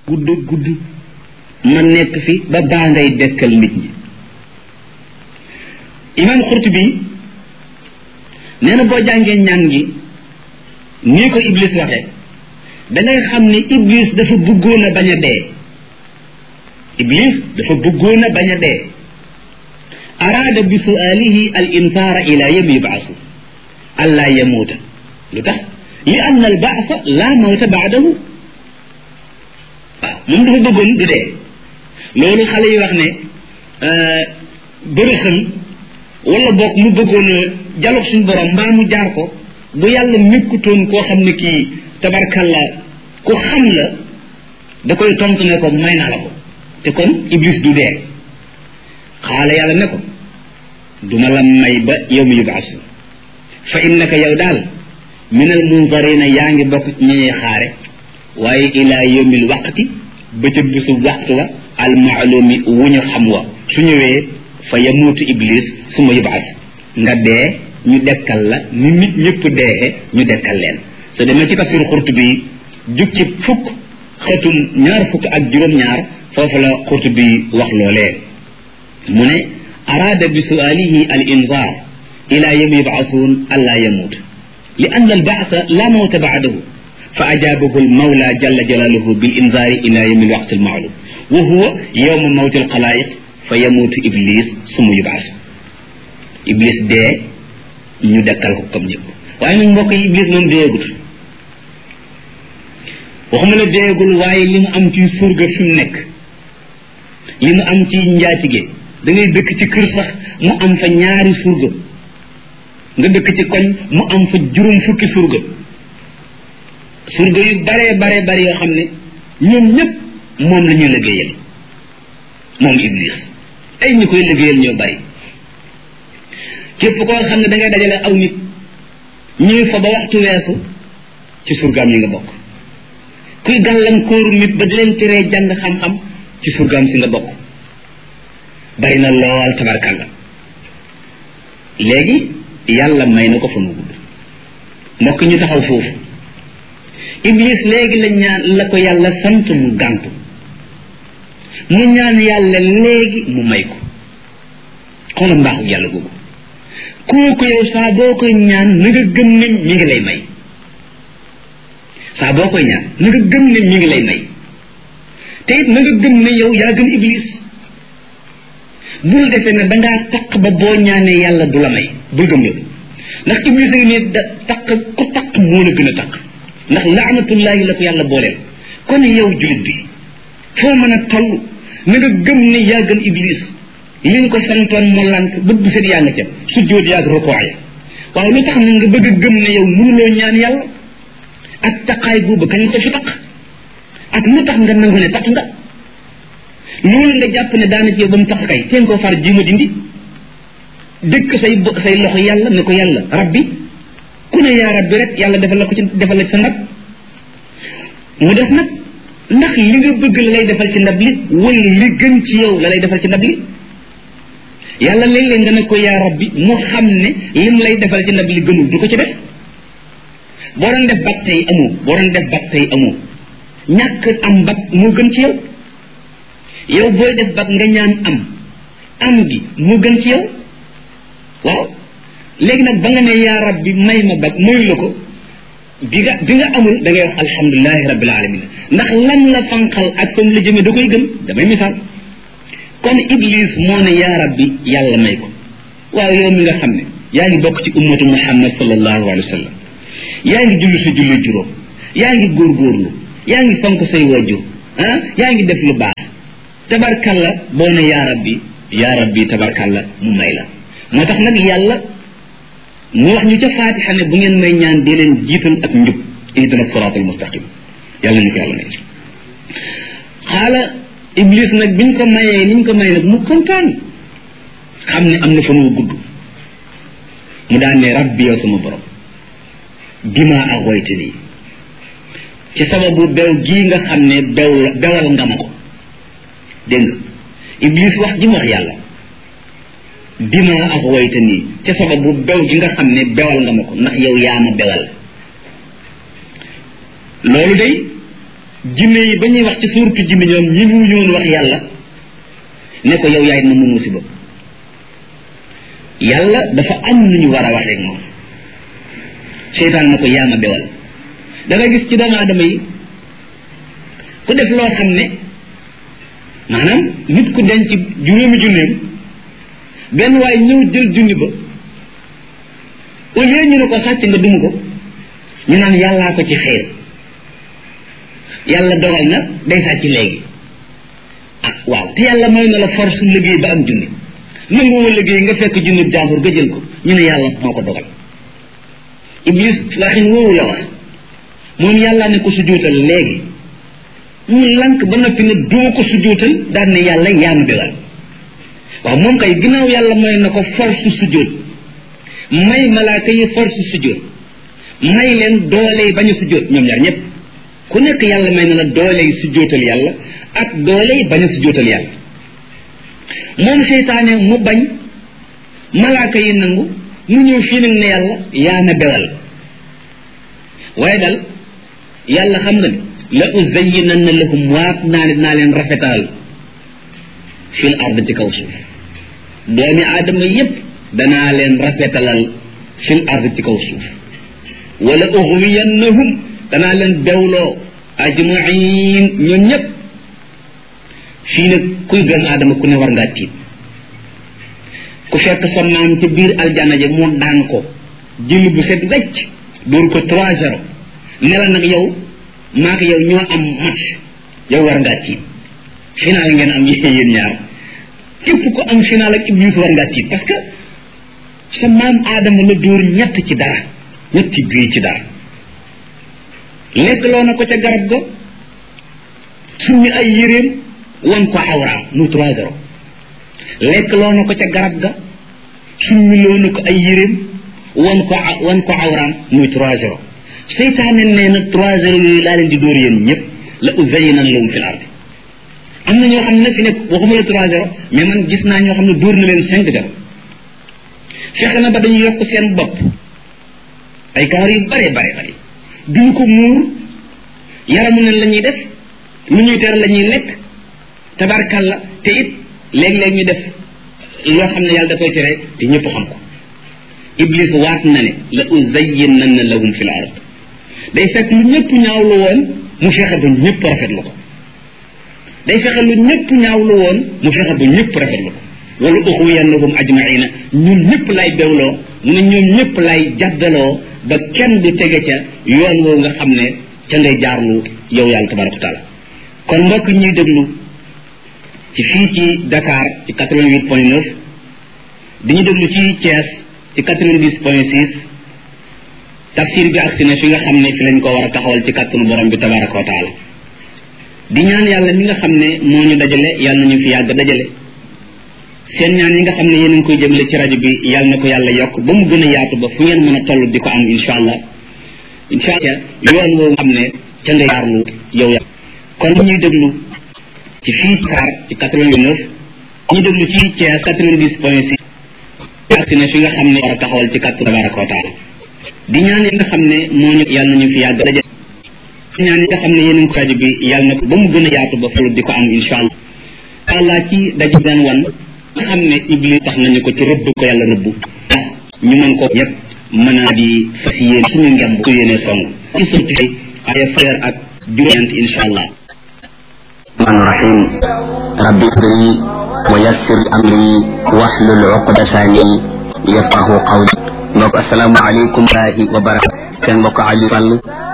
gudd gudd ma nekk fi ba baa ngay dekkal nit ñi imam Qurtubi nee na boo jàngee ñaan gi nii ko iblis waxe da ngay xam ni iblis dafa bëggoon a bañ a dee iblis dafa bëggoon a bañ a dee araada bi sualihi al insaara ila yawmi yubaasu alla yamuuta lu tax li anna al baasa la mawta baadahu waaw moom dafa bëggoon du dee loolu xale yi wax ne bërëxën wala boog mu bëggoon a jaloog suñu borom mbaa mu jaar ko bu yàlla nekkutoon koo xam ne kii tabarkalla ku xam la da koy tontu ne ko may naa la ko te kon iblis du dee xaala yàlla ne ko duma la may ba yow mi yubaasu fa innaka yow daal min al munzarina yaa ngi bokk ci ñuy xaare waaye ilaa yawmil waqti ba ca bisu waxtu wa al maalumi wu ñu xam wa su ñëwee fa yamuutu iblis su ma yubaas nga dee ñu dekkal la ni nit ñëpp deexe ñu dekkal leen soo demee ci tafsir Qurtubi jug ci fukk xetum ñaar fukk ak juróom-ñaar foofu la Qurtubi wax loolee mu ne araada bi sualihi al inzar ila yawmi yubaasuun allaa yamuut li anna al baasa la mawta baadahu fa ajaabahu al mawla jalla jalaaluhu bil inzaari ila yawmi al waqti al maalum wa huwa yawma mawti al xalaayiq fa yamuutu iblis suma yubaas iblis dee ñu dekkal ko comme ñëpp waaye nag mbokk yi iblis moom deegut waxuma la deegul waaye li mu am ci surga fi mu nekk li mu am ci njaatige da ngay dëkk ci kër sax mu am fa ñaari surga nga dëkk ci koñ mu am fa juróom fukki surga surga yu bare bare bare yoo xam ne ñoom ñëpp moom la ñuy liggéeyal moom iblis ay ñu koy liggéeyal ñoo bari képp koo xam ne da ngay dajale aw nit ñuy fa ba waxtu weesu ci surgaam yi nga bokk kuy gàllankooru nit ba di leen teree jàng xam-xam ci surgaam si nga bokk bari na lool tabarkàlla léegi yàlla may na ko fa mu gudd mbokk ñu taxaw foofu iblis léegi la ñaan la ko yàlla sant mu gàntu mu ñaan yàlla léegi mu may ko xoola mbaaxu yàlla googu kooku yow saa boo koy ñaan na nga gëm ne mi ngi lay may saa boo koy ñaan na nga gëm ne mi ngi lay may te it na nga gëm ne yow yaa gën iblis bul defee ne dangaa taq ba boo ñaanee yàlla du la may bul gëm loolu ndax iblis a ngi ne da taq ku taq moo la gën a taq ndax laanatullahi la ko yàlla booleel kon yow julit bi foo mën a toll na nga gëm ne yaa gën iblis li nga ko santoon mu lànk bët bu set yaa nga ca sujjóot yaag rukoo ya waaw lu tax na nga bëgg a gëm ne yow mënuloo ñaan yàlla ak taqaay boobu kañ ko fi taq ak lu tax nga nangu ne taq nga loolu nga jàpp ne daana ci yow ba mu taq kay teen koo far jima dindi dëkk say say loxo yàlla ne ko yàlla rabbi ku ne yaa rabbi rek yàlla defal la ko ci defal la ci sa ndab mu def nag ndax li nga bëgg la lay defal ci ndab li wala li gën ci yow la lay defal ci ndab li yàlla léeg-léeg nga ne ko yaa rabbi mu xam ne lim lay defal ci ndab li gënul du ko ci def boo doon def bag tey amoo boo doon def bag tey amoo ñàkk am bag moo gën ci yow yow booy def bag nga ñaan am am gi moo gën ci yow waaw léegi nag ba nga ne yaa rabbi may ma bag mayu la ko bi nga bi nga amul da ngay wax alhamdulilahi rabbil alamin ndax lan la fanqal ak fam la jëmee da koy gën damay misaal kon iblis moo ne yaa rabbi yàlla may ko waaw yow mi nga xam ne yaa ngi bokk ci ummatu muhammad sallallahu alayhi wa sallam yaa ngi julli sa julli juróom yaa ngi góorgóorlu yaa ngi fonk say wajur ah yaa ngi def lu baax tabarkalla boo ne yaa rabbi yaa rabbi tabarkalla mu may la moo tax nag yàlla mu wax ñu ca faatixa ne bu ngeen may ñaan di leen jiital ak njub ihdina siraat al mustaqim yàlla ñu ko yàlla may xaala iblis nag biñ ko mayee niñ ko may nag mu kontaan xam ne am na fa mu gudd mu daan ne rabbi yow sama borom bima agoyte nii ci sababu bew gii nga xam ne bew la bewal nga ma ko dégg nga iblis wax ji mu wax yàlla bima agoyte nii ci sababu bew gi nga xam ne bewal nga ma ko ndax yow yaa ma bewal loolu day jinne yi ba ñuy wax ci suurtu jinne ñoom ñi mu ñoon wax yàlla ne ko yow yaay na mu musiba yàlla dafa am lu ñu war a waxee ak moom seytaan na ko yaa ma bewal da nga gis ci doomu aadama yi ku def loo xam ne maanaam nit ku denc juróomi junneem benn waaye ñëw jël junni ba au lieu ñu ne ko sàcc nga dum ko ñu naan yàllaa ko ci xeer yàlla dogal na day sàcc léegi ah waaw te yàlla may na la force liggéey ba am junni nanguwoo liggéey nga fekk junni jàmbur nga jël ko ñu ne yàlla moo ko dogal iblis waxin woowu la wax moom yàlla ne ko sujjóotal léegi mu lank ba noppi ne duma ko sujjóotal daan ne yàlla yaa ma bewal waaw moom kay ginnaaw yàlla may na ko force sujjóot may malaaka yi force sujjóot may leen doole yi bañ a sujjóot ñoom ñaar ñëpp ku nekk yàlla may na la doole yi sujjóotal yàlla ak doole yi bañ a sujjóotal yàlla moom seytaane mu bañ malaaka yi nangu mu ñëw fii nag ne yàlla yaa na bewal waaye dal yàlla xam nga ne la uzayyinanna lahum waat naa ne naa leen rafetal fil ard ci kaw suuf doomi aadama yépp danaa leen rafetalal fil ard ci kaw suuf wala uxwiyannahum danaa leen bewloo ajmain ñoom ñépp fii nag kuy doomu aadama ku ne war ngaa tiit ku fekk sa maam ca biir aljana ja mu daan ko jël bu set wecc dóor ko trois zéro ne la nag yow maak yow ñoo am match yow war ngaa tiit final ngeen am yéen ñaar képp ko am final ak iblis war ngaa tiit parce que sa maam aadama la dóor ñett ci dara ñetti bii ci dara lekk loo na ko ca garab ga summi ay yéreem wan ko awraam mu trois zéro lekk loo na ko ca garab ga summi loo na ko ay yéreem wan ko wan ko awraam muy trois zéro seytaane nee na trois zéro yooyu laa leen di dóor yéen ñëpp la uzayinan lahum fil ardi am na ñoo xam ne fi nekk waxuma la trois zéro mais man gis naa ñoo xam ne dóor na leen cinq zéro fexe na ba dañu yokk seen bopp ay kawar yu bare bare bare duñ ko muur yaramu nen la ñuy def lu ñuy tere la ñuy lekk tabarkalla te it léeg-léeg ñu def loo xam ne yàlla da koy tere te ñëpp xam ko iblis waat na ne la uzayyinanna lahum fil ard day fekk lu ñëpp ñaawlu woon mu fexe ba ñëpp rafetlu ko day fexe lu ñëpp ñaawlu woon mu fexe ba ñëpp rafetlu ko wala uxwiyannahum ajmaina ñun ñëpp lay bewloo mu ne ñoom ñëpp lay jaddaloo ba kenn du tege ca yoon woowu nga xam ne ca ngay jaarlu yow yàlla tabaraka wa taala kon mbokk ñuy déglu ci fii ci Dakar ci 88 point 9 di ñu déglu ci Thiès ci 90 point 6 tafsir bi agsi na fi nga xam ne fi lañ ko war a taxawal ci kàttanu borom bi tabaraka wa taala di ñaan yàlla mi nga xam ne moo ñu dajale yàlla nañu fi yàgg dajale seen ñaan yi nga xam ne yéen a ngi koy jëmale ci rajo bi yàlla na ko yàlla yokk ba mu gën a yaatu ba fu ngeen mën a toll di ko am insha allah insha allah yoon woowu xam ne ca nga yaarlu yow ya kon ñuy déglu ci fii Dakar ci 89 ñu déglu ci Thiès 90 point 6 agsi na fi nga xam ne war a taxawal ci kàttu tabaraka wa taala di ñaan yi nga xam ne moo ñu yàlla nañu fi yàgg dajale ñaan yi nga xam ne yéen a ngi ko rajo bi yàlla na ko ba mu gën a yaatu ba fu di ko am insha allah allah ci daje daan wan nga xam ne iblis tax nañu ko ci rëbb ko yàlla rëbb ndax ñu mën ko ñëpp mën a di fas yéen suñu ngemb su yéene song ci sotti ay frère ak juróom insha allah الرحمن الرحيم رب اغفري ويسر امري واحلل عقدة لي يفقه قولي mbokk assalaamu aleykum wa barakatuh seen mbokk Aliou Sall